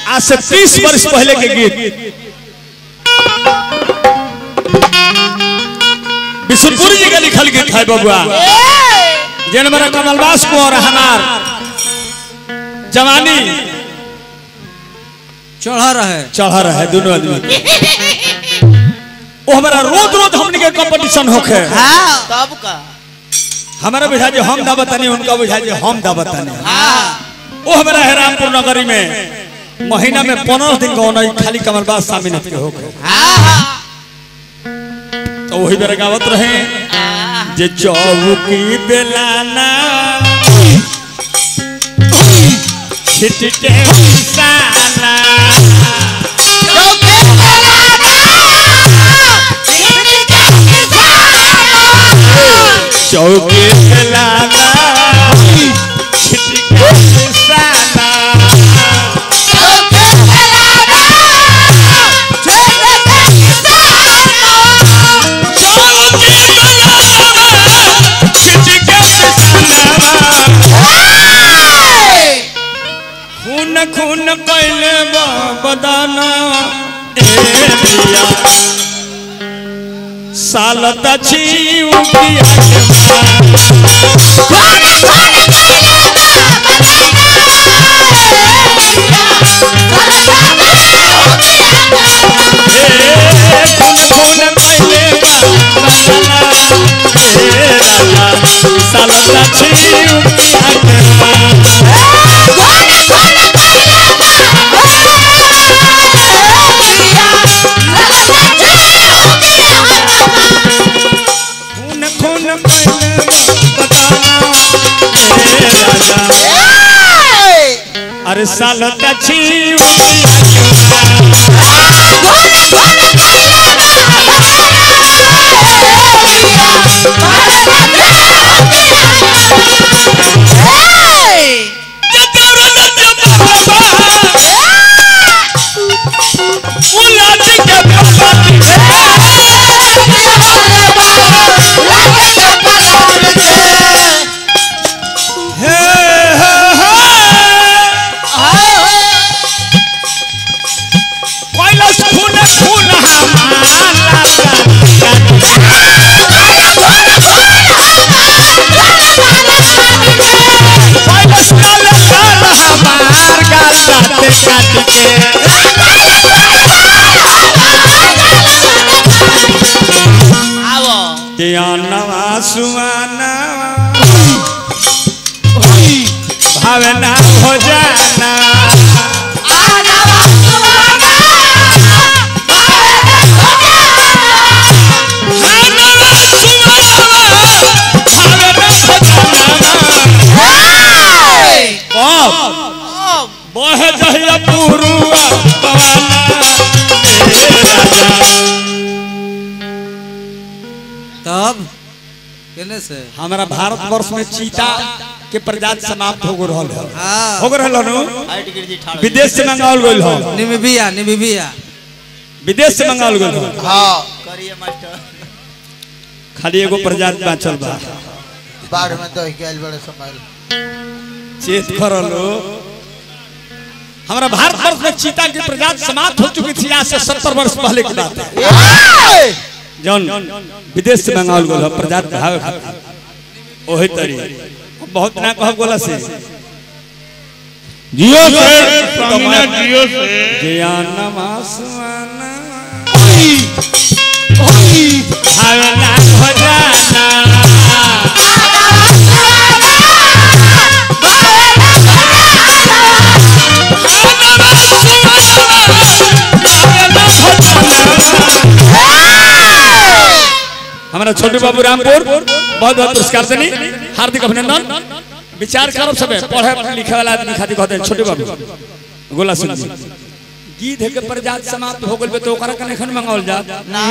आज से तीस वर्ष पहले के गीत विशुनपुरी जी का लिखल गीत है बबुआ जिन मेरा कमलवास को और हमार जवानी चढ़ा रहे चढ़ा रहे दोनों आदमी वो हमारा रोज रोज हमने के कंपटीशन होखे हाँ तब का हमारा बुझा जे हम दा बतानी उनका बुझा जे हम दा बतानी हाँ वो हमारा है रामपुर नगरी में महीना में पंद्रह दिन का होना खाली कमलबास शामिल के हो गए हाँ तो वही बेरा गावत रहे जे चौकी बेलाना छिटके साला चौकी बेलाना छिटके साला चौकी बेलाना छिटके साला खून खून कैले बदाना ए दिया सालत छी उकिया के ए खून खून कैले बदाना ए राजा सालत छी उकिया के खून खून कैले बदाना ए राजा अरे सालत छी उकिया के आवो नवा सुआना भावना हो जाना बह जहिया पुरुआ पवाना ए राजा तब केने से हमारा भारत वर्ष में चीता के प्रजाति समाप्त हो गल है हाँ हो गल नु हाइट गिर जी ठाड़ विदेश से मंगावल गइल हो निमिबिया निमिबिया विदेश से मंगावल गइल हो हाँ करिए मास्टर खाली एगो प्रजाति बाचल बा बाढ़ में दही गैल बड़े समय चेत करलो हमारा भारत वर्ष में चीता की प्रजाति समाप्त हो चुकी थी आज से सत्तर वर्ष पहले की बात है जौन विदेश से मंगावल गइल हो प्रजाति भावे खातिर ओही तरी बहुत ना कहब गोला से जियो से संगीना जियो से ज्ञानमा सुआना भावना हो जाना हमारा छोटू बाबू रामपुर बहुत बहुत पुरस्कार देनी हार्दिक अभिनंदन विचार करब सबे पढ़े लिखे वाला आदमी खातिर कहते हैं छोटू बाबू गोला सुन गीत है के प्रजात समाप्त हो गइल बे तो ओकरा कने खन मंगावल जा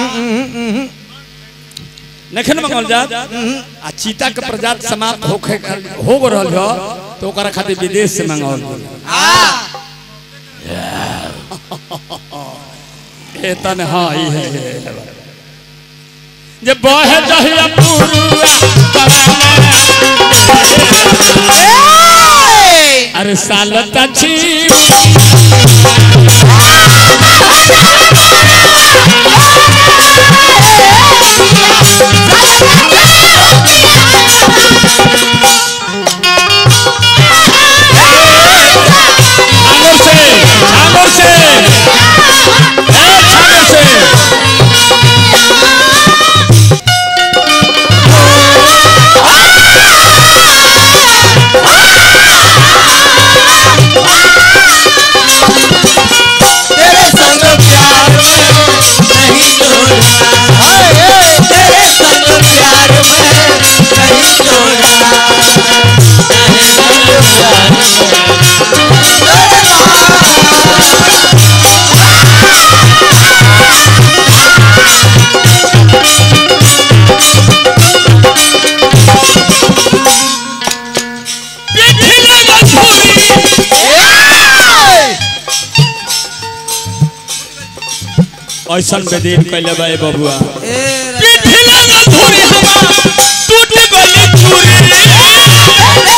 नखन मंगावल जा आ चीता के प्रजात समाप्त होखे हो गो रहल हो तो ओकरा खातिर विदेश से मंगावल ए तने हां ई है ई है। जे बहे जहिया पुरुआ पराना अरे सालत छी ऐसन बेदीन कैले बा ए बबुआ ए पिठिला न धुरी हवा टूट गली चूरी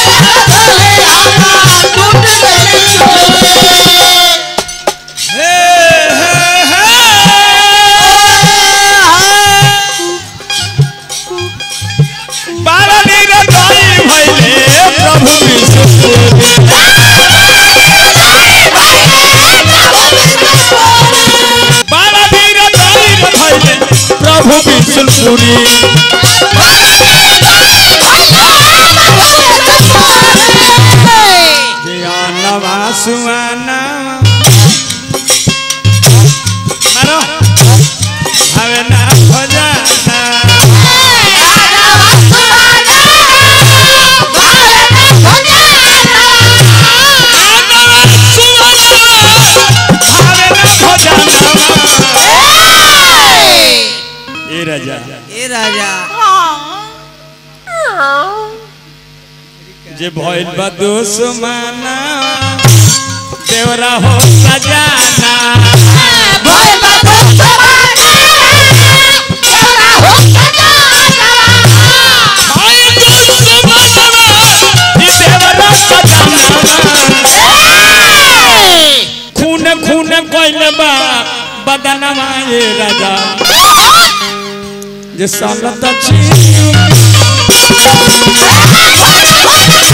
बारा नीर ताई भइले प्रभु विष्णु बारा नीर ताई भइले प्रभु विष्णुपुरी ज्ञानवा सुआना मारो हवे ना भजाना ए राजा ए राजा जे भइल बा दुश्मना देवरा हो सजाना भइल दुश्मनवा, ई देवरा सजाना खून खून कइल बा बदनवा ए राजा जे सालत छी